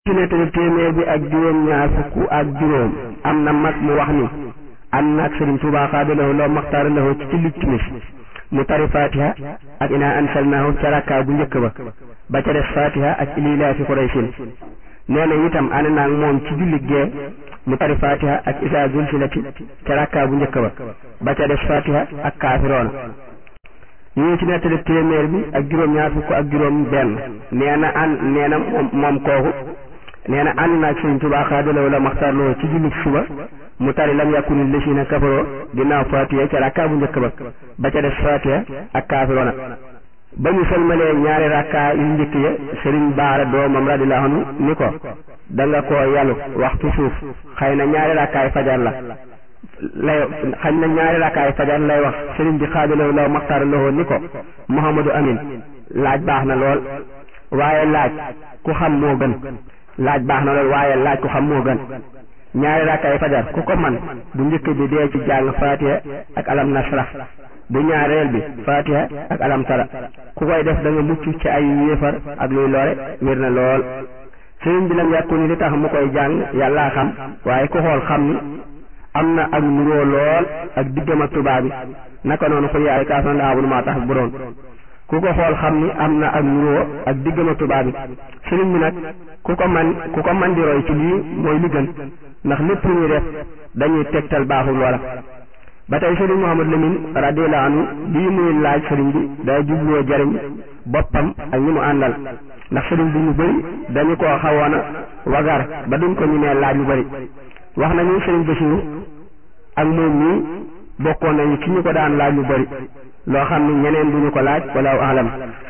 ci nettali téeméer bi ak juróom ñaar fukk ak juróom am na mag mu wax ni ànd naag Sëriñ Tuubaa xaadalahu loo maxtaara lahu ci ci lig timis mu tari fatiha ak inaa ansalnaahu ca rakkaa bu njëkk ba ba ca des fatiha ak ililaafi quraysin nee na itam ànd naag moom ci julli gee mu tari fatiha ak isaa zulsilati ca rakkaa bu njëkk ba ba ca des fatiha ak kaafiroona ñu ci nettali téeméer bi ak juróom ñaar fukk ak juróom benn nee na ànd nee na moom moom kooku nee na ànd naag Sëriñ Tuubaa xaadalawu la maxtarloo ci julli suba mu tari lam yàkkuni lësina kafaroo ginnaaw fatiha ca rakkaa bu njëkk ba ba ca des fatiha ak kaafiroona ba ñu sëlmalee ñaari rakkaa yu njëkk ya sëriñ baara doomam radiyallahu anhu ni ko da nga koo yalu waxtu suuf xëy na ñaari rakkaay fajar la lay xañ na ñaari rakkaay fajar lay wax sëriñ bi xaadalawu la maxtaar loxo ni ko Muhammadu Amin laaj baax na lool waaye laaj ku xam moo gën laaj baax na lool waaye laaj ku xam moo gën ñaari rakkaay fajar ku ko man bu njëkk bi dee ci jàng fatiha ak alam nasrah bu ñaareel bi fatiha ak alam tara ku koy def da nga mucc ci ay yéefar ak luy lore wér na lool sëriñ bi lam yàkku ni li tax mu koy jàng yàllaa xam waaye ku xool xam ni am na ak nuroo lool ak diggam ak tubaab bi naka noonu xul yaay kaas na laabunu maa tax bu doon ku ko xool xam ni am na ak nuroo ak diggam ak tubaab bi sëriñ bi nag ku ko man ku ko man di roy ci lii mooy li gën ndax lépp lu ñuy def dañuy tegtal baaxul wala ba tey sëriñ Mouhamadou Lamine radiyallahu anhu lii muy laaj sëriñ bi day jubloo jariñ boppam ak ñi mu àndal ndax sëriñ bi ñu bëri dañu koo xawoon a wagar ba duñ ko ñu nee laaj lu bëri wax nañu sëriñ Basiru ak moom mii bokkoon nañu ci ñu ko daan laaj lu bëri loo xam ni ñeneen duñu ko laaj wala alam